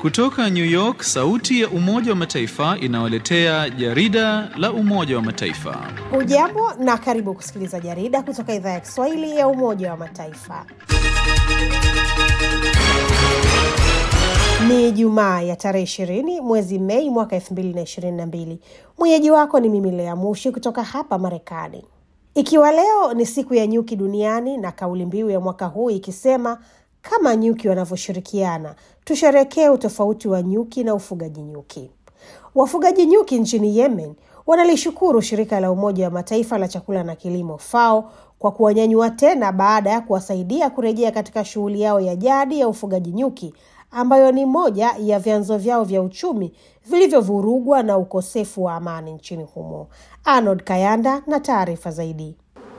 Kutoka New York, sauti ya Umoja wa Mataifa inawaletea jarida la Umoja wa Mataifa. Hujambo na karibu kusikiliza jarida kutoka idhaa ya Kiswahili ya Umoja wa Mataifa. Ni Jumaa ya tarehe ishirini mwezi Mei mwaka elfu mbili na ishirini na mbili. Mwenyeji wako ni mimi Lea Mushi kutoka hapa Marekani. Ikiwa leo ni siku ya nyuki duniani na kauli mbiu ya mwaka huu ikisema kama nyuki wanavyoshirikiana, tusherekee utofauti wa nyuki na ufugaji nyuki. Wafugaji nyuki nchini Yemen wanalishukuru shirika la Umoja wa Mataifa la chakula na kilimo FAO kwa kuwanyanyua tena baada ya kuwasaidia kurejea katika shughuli yao ya jadi ya ufugaji nyuki ambayo ni moja ya vyanzo vyao vya uchumi vilivyovurugwa na ukosefu wa amani nchini humo. Arnold Kayanda na taarifa zaidi.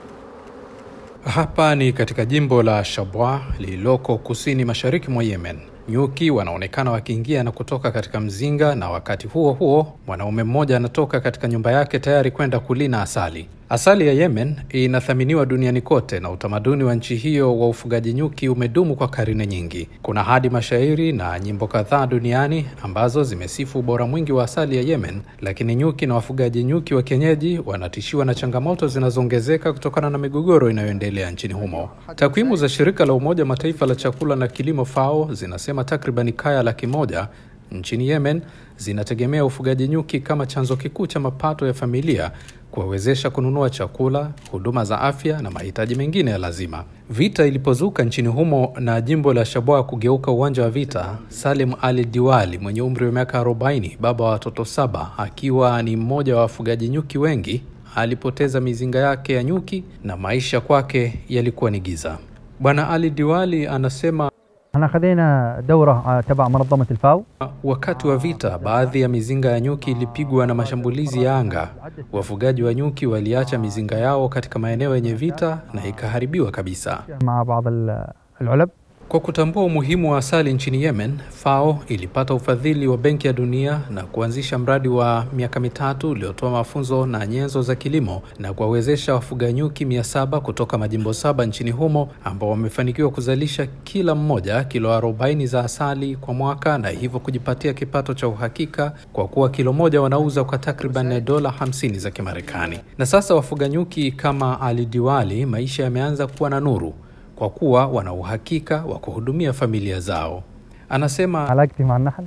Hapa ni katika jimbo la Shabwa lililoko kusini mashariki mwa Yemen. Nyuki wanaonekana wakiingia na kutoka katika mzinga, na wakati huo huo mwanaume mmoja anatoka katika nyumba yake tayari kwenda kulina asali. Asali ya Yemen inathaminiwa duniani kote na utamaduni wa nchi hiyo wa ufugaji nyuki umedumu kwa karne nyingi. Kuna hadi mashairi na nyimbo kadhaa duniani ambazo zimesifu ubora mwingi wa asali ya Yemen, lakini nyuki na wafugaji nyuki wa kienyeji wanatishiwa na changamoto zinazoongezeka kutokana na migogoro inayoendelea nchini humo. Takwimu za shirika la Umoja wa Mataifa la chakula na kilimo FAO zinasema takribani kaya laki moja nchini Yemen zinategemea ufugaji nyuki kama chanzo kikuu cha mapato ya familia kuwawezesha kununua chakula, huduma za afya na mahitaji mengine ya lazima. Vita ilipozuka nchini humo na jimbo la Shabwa kugeuka uwanja wa vita, Salim Ali Diwali mwenye umri wa miaka 40, baba wa watoto saba, akiwa ni mmoja wa wafugaji nyuki wengi, alipoteza mizinga yake ya nyuki na maisha kwake yalikuwa ni giza. Bwana Ali Diwali anasema احنا خذينا دورة تبع منظمة الفاو Wakati wa vita, baadhi ya mizinga ya nyuki ilipigwa na mashambulizi ya anga. Wafugaji wa nyuki waliacha mizinga yao katika maeneo yenye vita na ikaharibiwa kabisa. مع بعض ال- العلب Kwa kutambua umuhimu wa asali nchini Yemen, FAO ilipata ufadhili wa Benki ya Dunia na kuanzisha mradi wa miaka mitatu uliotoa mafunzo na nyenzo za kilimo na kuwawezesha wafuga nyuki mia saba kutoka majimbo saba nchini humo ambao wamefanikiwa kuzalisha kila mmoja kilo 40 za asali kwa mwaka na hivyo kujipatia kipato cha uhakika kwa kuwa kilo moja wanauza kwa takriban dola 50 za Kimarekani. Na sasa wafuga nyuki kama Ali Diwali, maisha yameanza kuwa na nuru kwa kuwa wana uhakika wa kuhudumia familia zao. Anasema علاقتي مع النحل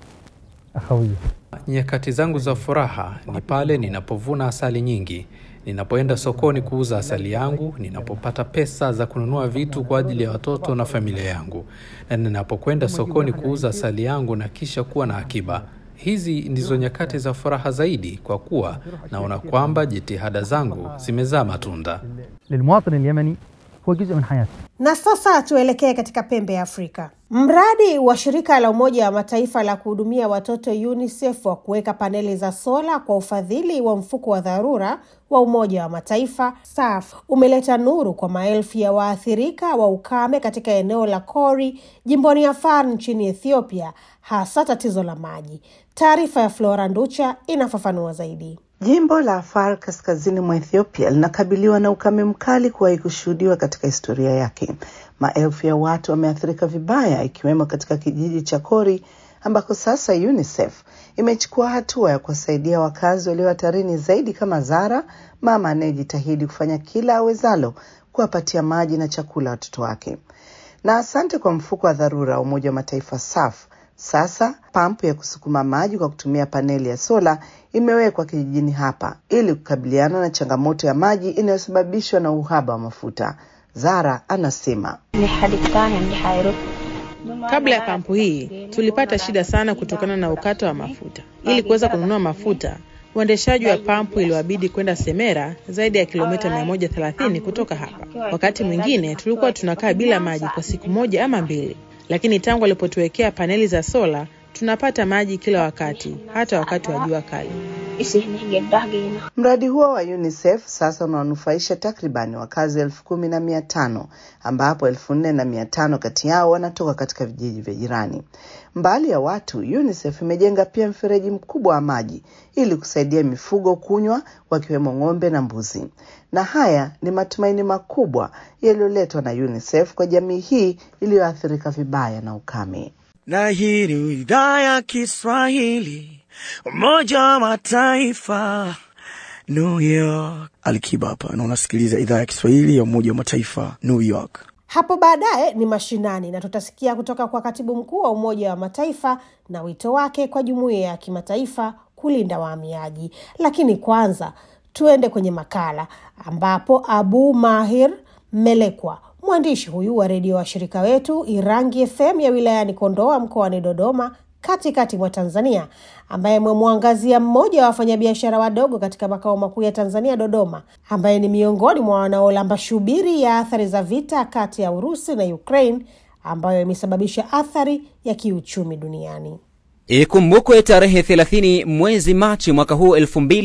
أخوية nyakati zangu za furaha ni pale ninapovuna asali nyingi, ninapoenda sokoni kuuza asali yangu, ninapopata pesa za kununua vitu kwa ajili ya watoto na familia yangu, na ninapokwenda sokoni kuuza asali yangu na kisha kuwa na akiba. Hizi ndizo nyakati za furaha zaidi, kwa kuwa naona kwamba jitihada zangu zimezaa matunda. للمواطن اليمني هو جزء من حياته Na sasa tuelekee katika pembe ya Afrika. Mradi wa shirika la Umoja wa Mataifa la kuhudumia watoto UNICEF wa kuweka paneli za sola kwa ufadhili wa mfuko wa dharura wa Umoja wa Mataifa SAF umeleta nuru kwa maelfu ya waathirika wa ukame katika eneo la Kori jimboni Afar nchini Ethiopia, hasa tatizo la maji. Taarifa ya Flora Nducha inafafanua zaidi. Jimbo la Afar kaskazini mwa Ethiopia linakabiliwa na ukame mkali kuwahi kushuhudiwa katika historia yake. Maelfu ya watu wameathirika vibaya, ikiwemo katika kijiji cha Kori ambako sasa UNICEF imechukua hatua ya kuwasaidia wakazi walio hatarini zaidi, kama Zara, mama anayejitahidi kufanya kila awezalo kuwapatia maji na chakula watoto wake. Na asante kwa mfuko wa dharura wa Umoja wa Mataifa SAF sasa pampu ya kusukuma maji kwa kutumia paneli ya sola imewekwa kijijini hapa ili kukabiliana na changamoto ya maji inayosababishwa na uhaba wa mafuta. Zara anasema Kabla ya pampu hii tulipata shida sana kutokana na ukata wa mafuta. Ili kuweza kununua mafuta, uendeshaji wa pampu iliwabidi kwenda Semera, zaidi ya kilomita 130 kutoka hapa. Wakati mwingine tulikuwa tunakaa bila maji kwa siku moja ama mbili, lakini tangu walipotuwekea paneli za sola tunapata maji kila wakati, hata wakati wa jua kali. Mradi huo wa UNICEF sasa unawanufaisha takribani wakazi elfu kumi na mia tano ambapo elfu nne na mia tano kati yao wanatoka katika vijiji vya jirani. Mbali ya watu, UNICEF imejenga pia mfereji mkubwa wa maji ili kusaidia mifugo kunywa, wakiwemo ng'ombe na mbuzi. Na haya ni matumaini makubwa yaliyoletwa na UNICEF kwa jamii hii iliyoathirika vibaya na ukame. na hii ni idhaa ya Kiswahili, Umoja wa Mataifa, New York. Alikiba hapa na unasikiliza idhaa ya Kiswahili ya Umoja wa Mataifa, New York. Hapo baadaye ni mashinani na tutasikia kutoka kwa katibu mkuu wa Umoja wa Mataifa na wito wake kwa jumuiya ya kimataifa kulinda wahamiaji. Lakini kwanza tuende kwenye makala ambapo Abu Mahir Melekwa, mwandishi huyu wa redio washirika wetu Irangi FM ya wilayani Kondoa mkoani Dodoma katikati mwa Tanzania, ambaye amemwangazia mmoja wa wafanyabiashara wadogo katika makao makuu ya Tanzania, Dodoma, ambaye ni miongoni mwa wanaolamba shubiri ya athari za vita kati ya Urusi na Ukraine ambayo imesababisha athari ya kiuchumi duniani. Ikumbukwe tarehe 30 mwezi Machi mwaka huu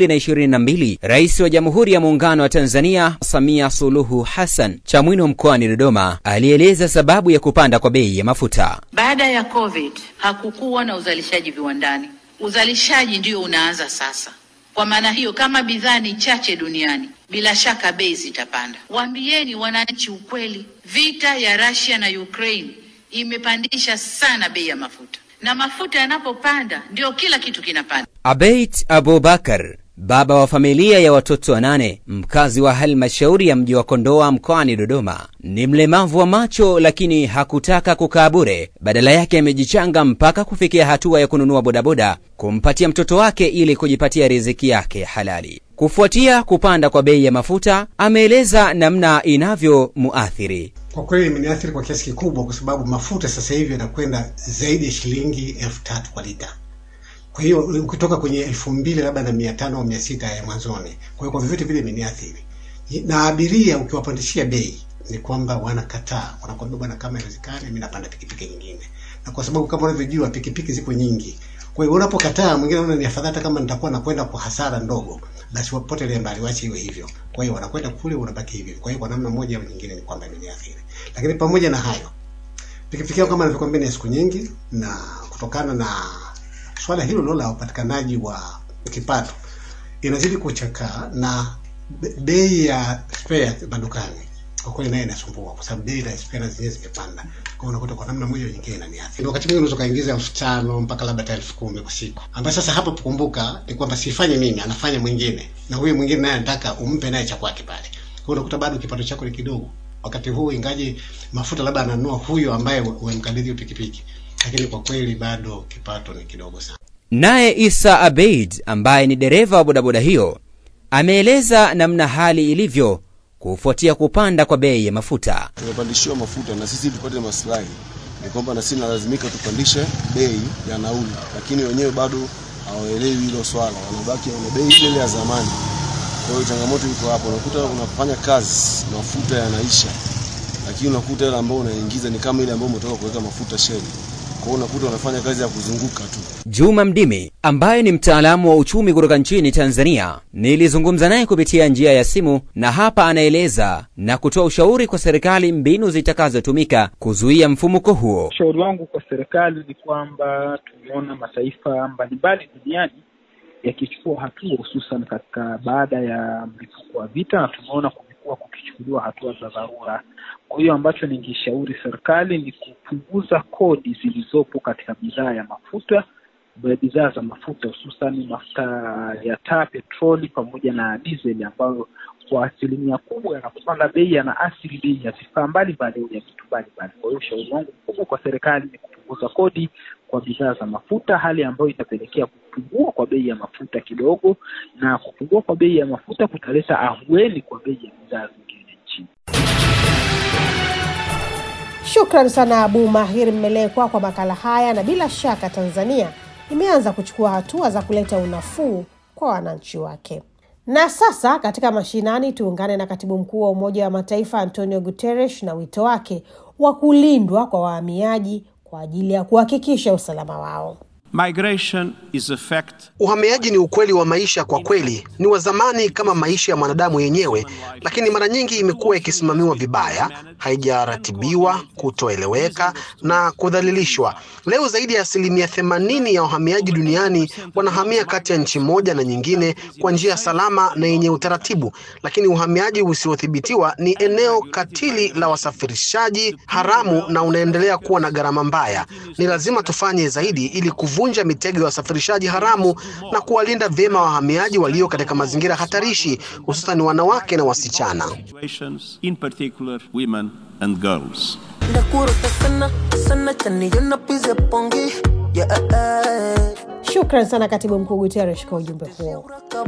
2022, Rais wa Jamhuri ya Muungano wa Tanzania Samia Suluhu Hassan Chamwino mkoani Dodoma alieleza sababu ya kupanda kwa bei ya mafuta. Baada ya COVID hakukuwa na uzalishaji viwandani. Uzalishaji ndio unaanza sasa. Kwa maana hiyo, kama bidhaa ni chache duniani, bila shaka bei zitapanda. Waambieni wananchi ukweli, vita ya Russia na Ukraine imepandisha sana bei ya mafuta na mafuta yanapopanda ndio kila kitu kinapanda. Abeit Abubakar, baba wa familia ya watoto wanane, mkazi wa halmashauri ya mji wa Kondoa mkoani Dodoma, ni mlemavu wa macho, lakini hakutaka kukaa bure. Badala yake amejichanga mpaka kufikia hatua ya kununua bodaboda kumpatia mtoto wake ili kujipatia riziki yake halali. Kufuatia kupanda kwa bei ya mafuta, ameeleza namna inavyomuathiri. Kwa kweli imeniathiri kwa kiasi kikubwa, kwa sababu mafuta sasa hivi yanakwenda zaidi ya shilingi elfu tatu kwa lita. Kwa hiyo ukitoka kwenye elfu mbili labda na mia tano au mia sita ya mwanzoni. Kwa hiyo kwa vyovyote vile imeniathiri, na abiria ukiwapandishia bei ni kwamba wanakataa, wanakwambia bwana, kama inawezekana mimi napanda pikipiki nyingine, na kwa sababu kama unavyojua pikipiki ziko nyingi. Kwa hiyo unapokataa, mwingine anaona ni afadhali hata kama nitakuwa nakwenda kwa hasara ndogo, basi wapotelee mbali, wache iwe hivyo. Kwa hiyo wanakwenda kule, unabaki hivyo. Kwa hiyo kwa namna moja au nyingine ni kwamba imeniathiri, lakini pamoja na hayo, pikipiki yangu kama nilivyokuambia ni ya siku nyingi, na kutokana na swala hilo lo la upatikanaji wa kipato inazidi kuchakaa na bei ya spare madukani kwa kweli naye inasumbua kwa sababu bei za spare zenyewe zimepanda. Kwa hiyo unakuta kwa namna moja au nyingine inaniathiri. Wakati mwingine unaweza kaingiza elfu tano mpaka labda hata elfu kumi kwa siku, ambayo sasa hapa kumbuka ni kwamba sifanyi mimi, anafanya mwingine, na huyu mwingine naye anataka umpe naye cha kwake pale. Kwa hiyo unakuta bado kipato chako ni kidogo wakati huu, ingaje mafuta labda ananunua huyo ambaye umemkabidhi pikipiki, lakini kwa kweli bado kipato ni kidogo sana. Naye Isa Abeid ambaye ni dereva wa bodaboda hiyo ameeleza namna hali ilivyo kufuatia kupanda kwa bei ya mafuta. Tumepandishiwa mafuta na sisi tupate maslahi, ni kwamba na sisi nalazimika tupandishe bei ya nauli, lakini wenyewe bado hawaelewi hilo swala, wanabaki na bei ile ile ya zamani. Kwa hiyo changamoto iko hapo, unakuta unafanya kazi mafuta yanaisha, lakini unakuta ile ambayo unaingiza ni kama ile ambayo umetoka kuweka mafuta sheli kwa hiyo unakuta unafanya kazi ya kuzunguka tu. Juma Mdimi ambaye ni mtaalamu wa uchumi kutoka nchini Tanzania, nilizungumza naye kupitia njia ya simu, na hapa anaeleza na kutoa ushauri kwa serikali mbinu zitakazotumika kuzuia mfumuko huo. Ushauri wangu kwa serikali ni kwamba tumeona mataifa mbalimbali duniani yakichukua hatua, hususan katika baada ya mlipuko wa vita, na tumeona kumekuwa kukichukuliwa hatua za dharura. Kwa hiyo ambacho ningeshauri serikali ni kupunguza kodi zilizopo katika bidhaa ya mafuta, bidhaa za mafuta hususan mafuta ya taa, petroli pamoja na dizeli, ambayo kwa asilimia kubwa yanapopanda bei yanaathiri bei ya vifaa mbalimbali au ya vitu mbalimbali. Kwa hiyo ushauri wangu mkubwa kwa serikali ni kupunguza kodi kwa bidhaa za mafuta, hali ambayo itapelekea kupungua kwa bei ya mafuta kidogo, na kupungua kwa bei ya mafuta kutaleta ahueni kwa bei ya bidhaa zingine nchini. Shukran sana Abu Mahir Mmelekwa kwa makala haya, na bila shaka Tanzania imeanza kuchukua hatua za kuleta unafuu kwa wananchi wake. Na sasa katika mashinani, tuungane na katibu mkuu wa Umoja wa Mataifa Antonio Guterres na wito wake wa kulindwa kwa wahamiaji kwa ajili ya kuhakikisha usalama wao. Migration is a fact. Uhamiaji ni ukweli wa maisha kwa kweli, ni wa zamani kama maisha ya mwanadamu yenyewe, lakini mara nyingi imekuwa ikisimamiwa vibaya, haijaratibiwa, kutoeleweka na kudhalilishwa. Leo zaidi ya asilimia themanini ya wahamiaji duniani wanahamia kati ya nchi moja na nyingine kwa njia salama na yenye utaratibu, lakini uhamiaji usiothibitiwa ni eneo katili la wasafirishaji haramu na unaendelea kuwa na gharama mbaya. Ni lazima tufanye zaidi ili kuvunja mitego ya wasafirishaji haramu na kuwalinda vyema wahamiaji walio katika mazingira hatarishi, hususan wanawake na wasichana. Situations, in particular women and girls. Shukran sana katibu mkuu Guterres kwa ujumbe huo.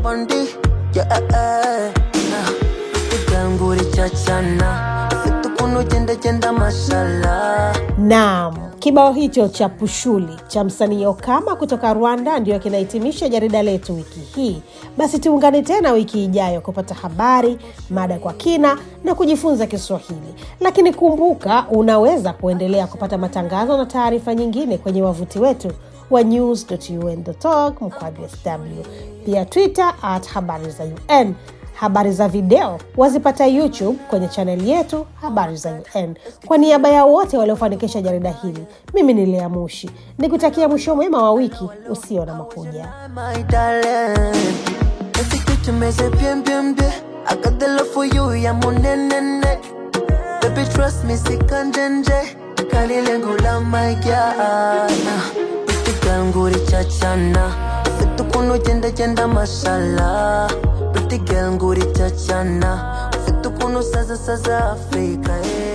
Naam, kibao hicho cha Pushuli cha msanii Okama kutoka Rwanda ndiyo kinahitimisha jarida letu wiki hii. Basi tuungane tena wiki ijayo kupata habari, mada kwa kina na kujifunza Kiswahili. Lakini kumbuka, unaweza kuendelea kupata matangazo na taarifa nyingine kwenye wavuti wetu wa news.un.org mkwaju sw, pia Twitter at habari za UN. Habari za video wazipata YouTube kwenye chaneli yetu habari za UN. Kwa niaba ya wote waliofanikisha jarida hili, mimi ni Lea Mushi nikutakia mwisho mwema wa wiki usio na makuja. my darling. Tumeze bien bien bien. I got the love for you, ya monenene. Baby trust me, sikanjenje. Kali lengo la my girl. Pretty girl nguri chachana. Fitu kuno jenda jenda mashallah. Pretty girl nguri chachana. Fitu kuno saza saza Afrika. Eh.